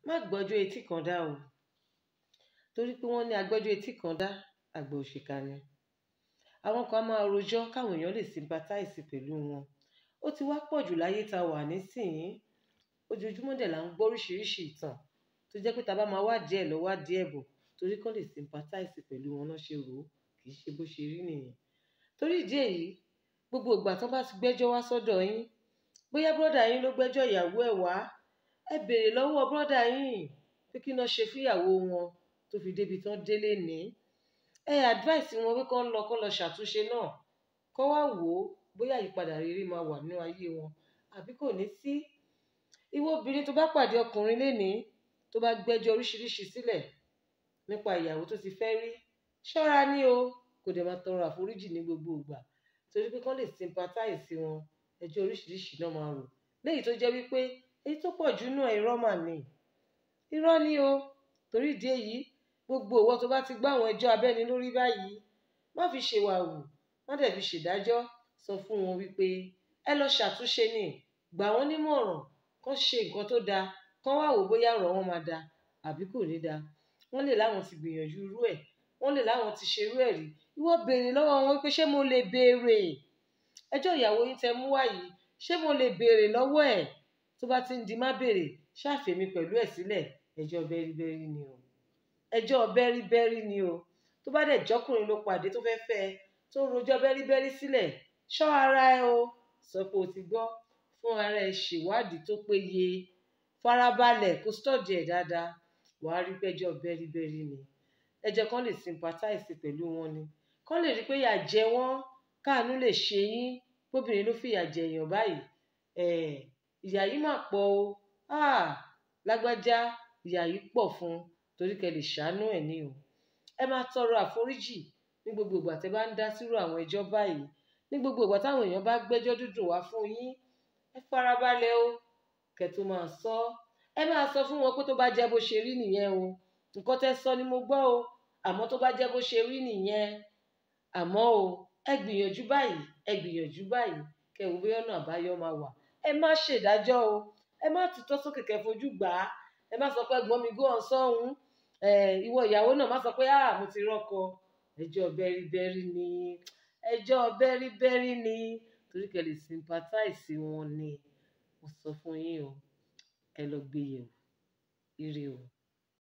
má gbọ́jọ́ etí kan dá o torí pé wọ́n ní agbọ́jọ́ etí kan dá àgbà òṣìkà ni àwọn kan á máa rojọ́ káwọn èèyàn lè sympathize pẹ̀lú wọn ó ti wá pọ̀ jù láyé tá a wà nísìnyí ojoojúmọ́ dẹ̀ là ń gbọ́ oríṣiríṣi ìtàn tó jẹ́ pé tá a bá máa wá díẹ̀ lọ wá díẹ̀ bọ̀ torí kán lè sympathize pẹ̀lú wọn náà ṣe rò ó kì í ṣe bó ṣe rí nìyẹn torí ìdí èyí gbogbo ìgbà tó bá ti gbẹ́jọ́ wá sọ́dọ̀ yín bóyá bọ́dà yín ló gbẹ́jọ́ ìyàwó ẹ̀ wá ẹ béèrè lọ́wọ́ bọ́dà yín pé kí náà ṣe fúyàwó wọn tó fi débi tán délé ní ẹ advice wọn pé kán lọ kán lọ ṣàtúnṣe náà kán wá wò ó bóyá ìyípadà rere máa wà nínú ayé wọn àbí kò ní sí ìwọ obìnrin tó bá pàdé ọkùnrin lénìí tó bá gbẹ́jọ́ oríṣiríṣi sílẹ̀ nípa ìyàwó tó ti fẹ́ rí ṣọ́ra ní o kò dẹ̀ máa tọrọ àforíjì ní gbogbo ìgbà torí pé kán lè sympathize sí wọn ẹjọ́ oríṣiríṣi náà máa rò léyìí tó jẹ́ wípé èyí tó pọ̀ jù náà irọ́ mà ní irọ́ ni o torí ìdí èyí gbogbo ìwọ tó bá ti gbọ́ àwọn ẹjọ́ abẹ́ni lórí báyìí má fi ṣèwàwù má dẹ̀ fi ṣèdájọ́ sọ fún wọn wípé ẹ lọ ṣàtúnṣe ni gbà wọ́n nímọ̀ràn kán ṣe nǹkan tó dáa kán wá wò bóyá ọ̀rọ̀ wọn máa dáa àbí kò ní dáa wọ́n lè láwọn ti gbìyànjú irú ẹ̀ wọ́n lè láwọn ti ṣerú ẹ̀ rí ìwọ béèrè lọ́wọ́ wọn pé ṣé mo lè béèrè ẹjọ́ ìyàwó yín tẹ mú wá yìí ṣé mo lè béèrè lọ́wọ́ ẹ̀ tó bá ti ń di má béèrè ṣàfẹ́mi pẹ̀lú ẹ̀ sílẹ̀ ẹjọ́ bẹ́ríbẹ́rí ni o ẹjọ́ bẹ́ríbẹ́rí ni o tó bá dẹ̀ jọ́kùnrin ló pàdé tó fẹ́ fẹ́ ẹ tó rojọ́ bẹ́ríbẹ́rí sílẹ̀ ṣọ́ ara ẹ o sọ pé o ti gbọ́ fún ara ẹ ṣèwádìí tó péye farabalẹ̀ kó stọ́ọ̀dì ẹ̀ dáadáa wàá rí pẹ́jọ́ bẹ́ríbẹ́rí ni ẹjọ́ kan lè sympathize pẹ̀lú wọn ni kán lè rí pé ìyà jẹ wọ́n káàánú lè ṣe yín bóbìnrin ló fìyà jẹ èèyàn báyìí ìyà yìí mà pọ̀ o lágbájá ìyà yìí pọ̀ fún un torí kẹ́ lè ṣàánú ẹ̀ ní o ẹ máa tọrọ àforíjì ní gbogbo ìgbà tẹ́ bá ń dá sírò àwọn ẹjọ́ báyìí ní gbogbo ìgbà táwọn èèyàn bá gbẹ́jọ́ dúdùn wá fún yín ẹ farabalẹ̀ o kẹ́ tó máa sọ ẹ máa sọ fún wọn pé tó bá jẹ́ bó ṣe rí nìyẹn o nǹkan tẹ́ sọ ni mo gbọ́ o àmọ́ tó bá jẹ́ bó ṣe rí nìyẹn àmọ́ o ẹ gbìyànjú báyìí ẹ gbìyànjú báyìí kẹ́ wò bóyá ọ̀nà àbáyọ máa wà ẹ má ṣèdájọ́ o ẹ má tutọ́ sókè kẹ́ fojú gbà á ẹ má sọ pé ẹ̀gbọ́n mi gó ọ̀n sọ́hún ìwọ ìyàwó náà má sọ pé ah mo ti rọ́kọ ẹjọ́ bẹ́ríbẹ́rí ni ẹjọ́ bẹ́ríbẹ́rí ni torí kẹ́ lè sympathize wọn ni mo sọ fún yín o ẹ lọ gbé yẹ̀wò ire o.